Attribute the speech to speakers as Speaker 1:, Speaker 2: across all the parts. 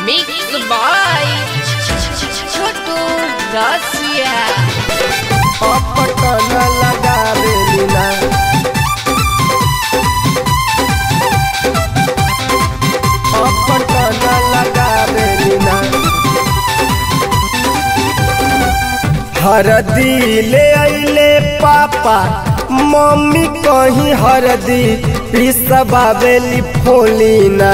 Speaker 1: Mixed by Chotu Dacia.
Speaker 2: Patan लगावेली ना पटन लगावेली ना हरदी ले अइले पापा मम्मी कहीं हरदी पिसबावेली फोली ना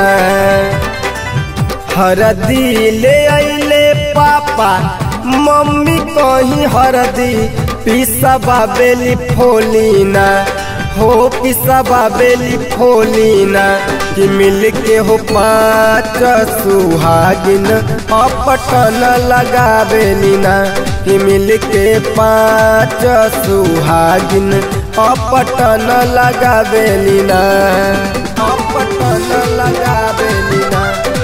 Speaker 2: हरदी ले अइले पापा मम्मी कहीं हरदी पिसबावेली फोली ना हो पिसबावेली फोली ना कि मिल के हो पाँच सुहागिन अपटन लगावेली ना कि मिल के पाँच सुहागिन अपटन लगावेली ना अपटन लगावेली ना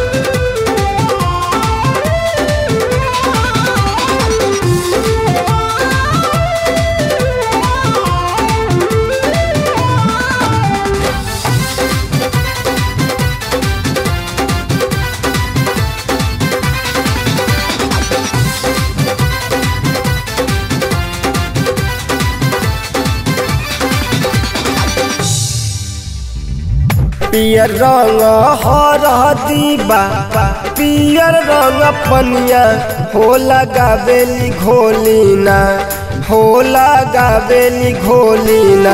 Speaker 2: पियर रंग हरदी बा पियर रंग पनिया हो लगावेली घोलीना हो लगावेली घोलीना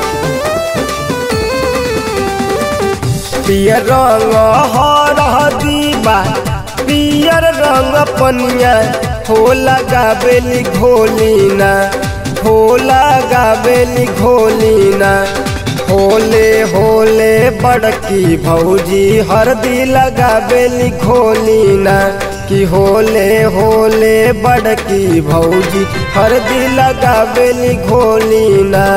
Speaker 2: पियर रंग हरदी बा पियर रंग पनिया हो लगावेली घोलीना हो लगावेली घोलीना होले होले बड़की भौजी हरदी लगावेली घोलीना कि होले होले बड़की भौजी हरदी लगावेली घोलीना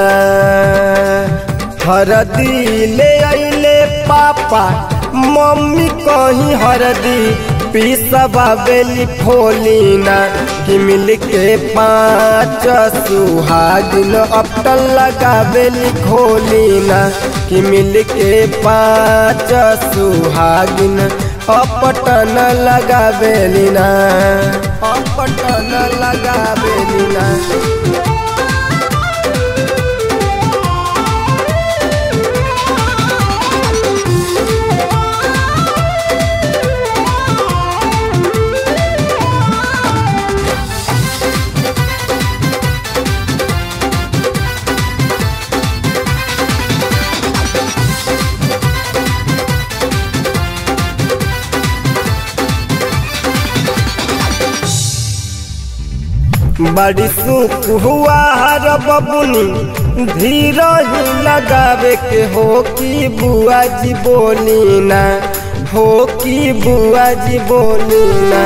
Speaker 2: हरदी ले अइले पापा मम्मी कहीं हरदी पिसबावेली फोलीना कि मिल के पाँच सुहागिन अपटन लगावेली घोलीना कि मिल के पाँच सुहागिन अपटन लगावेली ना अपटन लगावेली ना बड़ी सुख हुआ हर बबुनी धीरज लगावे के हो कि बुआ जी बोली ना हो कि बुआ जी बोली ना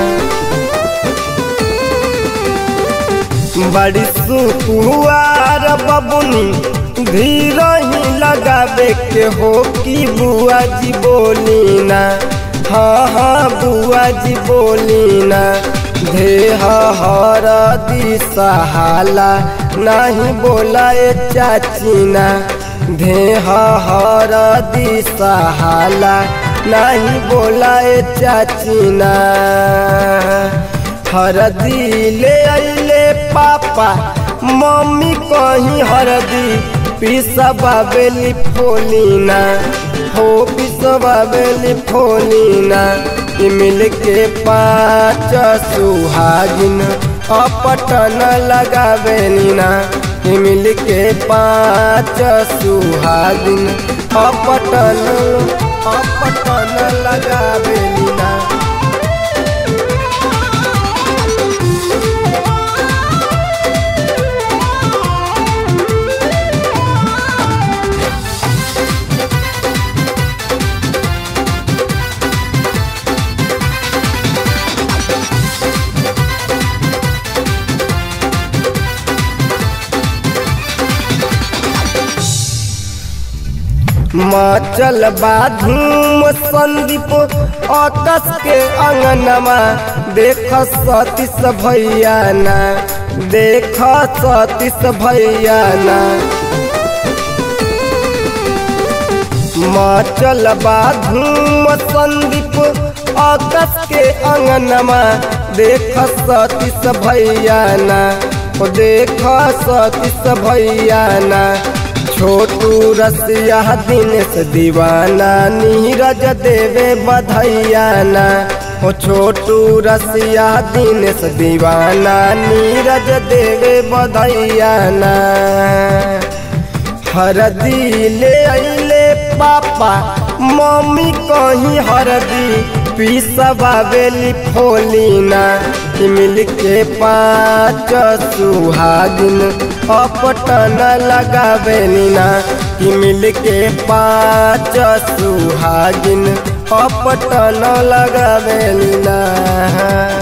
Speaker 2: बड़ी सुख हुआ हर बबुनी धीरज लगावे के हो कि बुआ जी बोली ना हाँ हाँ बुआ जी बोली ना देह हर दिसहाला नहीं बोलाए चाचीना देह हर दिसहाला नहीं बोलाए चाचीना हरदी ले अइले पापा मम्मी कहीं हरदी पिसबावेली फोलीना हो पिसबावेली फोलीना कि मिल के पाँच सुहागिन अपटन लगावेली ना कि मिल के पाँच सुहागिन अपटन अपटन लगावेली ना मचल बाधूम संदीप अकस के अंगनमा देख सतीश भैया ना देख सतीश भैया ना मचल बा धूम संदीप अकस के अंगनमा देख सतीस भैया ना ओ देख सतीस भैया ना छोटू रसिया दिनेश दीवाना नीरज देवे बधैया ना ओ छोटू रसिया दिनेश दीवाना नीरज देवे बधैया ना हरदी ले अइले पापा मम्मी कहीं हरदी पीसबावेली फोलिना मिल के पाँच सुहागिन अपटन लगावेली ना मिल के पाँच सुहागिन अपटन लगावेली ना